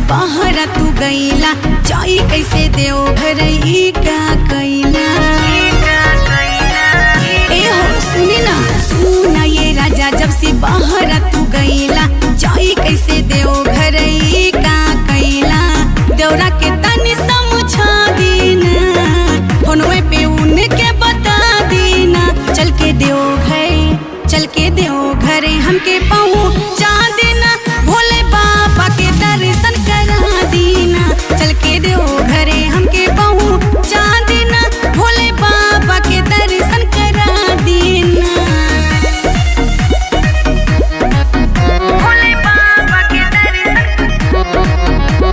बाहर तू गईला जाई कैसे देव घर ई का कैला ए हो सुनी ना सुना ये राजा जब से बाहर तू गईला जाई कैसे देव घर ई का कैला देवरा के तनी समझा दीना फोनवे पे उनके बता दीना चल के देव घर चल के देव घरे हमके पहुँचा देना भोले बाबा के दर्शन करा दीना चल के देव घरे हमके पहुँचा देना भोले बाबा के दर्शन करा दीना भोले बाबा के दर्शन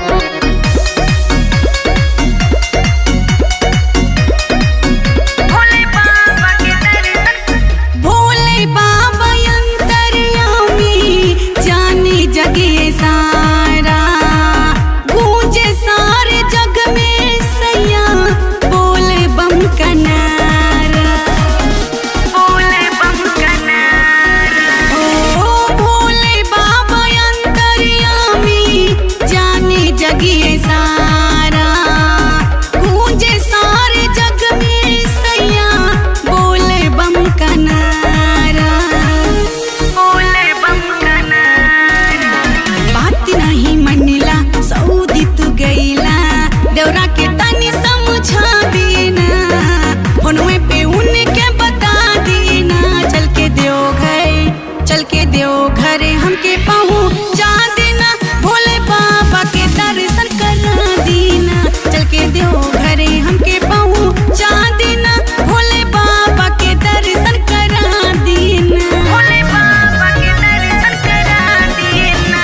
भोले बाबा के दर्शन भोले बाबा अंतर्यामी जाने जगे सारा गूंजे सारे जग में सैया बोले बम का नारा बोले बम का नारा ओ भोले बाबा अंतर्यामी जाने जगे सारा गूंजे सारे जग में सैया बोले बम का नारा बोले बम का नारा बात नहीं मनिला सऊदी तू गईला देवरा के तनी समझा देना फोनवे पे उनके बता देना चल के देव घर चल के देव घरे हमके पहुँचा देना भोले बाबा के दर्शन करा देना चल के देव घरे हमके पहुँचा देना भोले बाबा के दर्शन करा देना भोले बाबा के दर्शन करा देना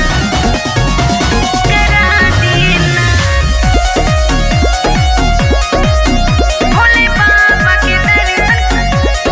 करा देना भोले बाबा के दर्शन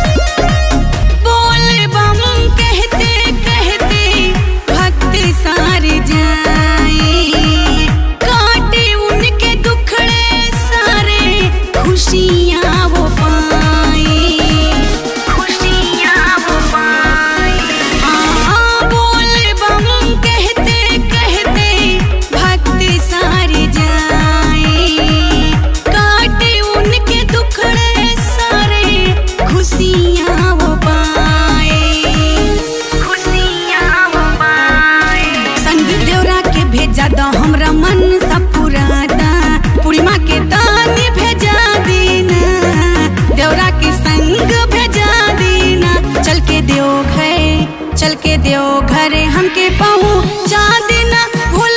बोल बम कहते कहते भक्त सारे जाए काटे उनके दुखड़े सारे खुशियाँ वो पाए खुशियाँ वो पाए हाँ बोल बम कहते कहते भक्त सारे जाए काटे उनके दुखड़े सारे खुशियाँ वो पाए खुशियाँ वो पाए संग देवरा के भेजा दो हमरा मन सब पुराता पूर्णिमा के दानी भेजा देना देवरा के संग भेजा देना चल के देव घर चल के देव घरे हमके पहुँचा देना भोले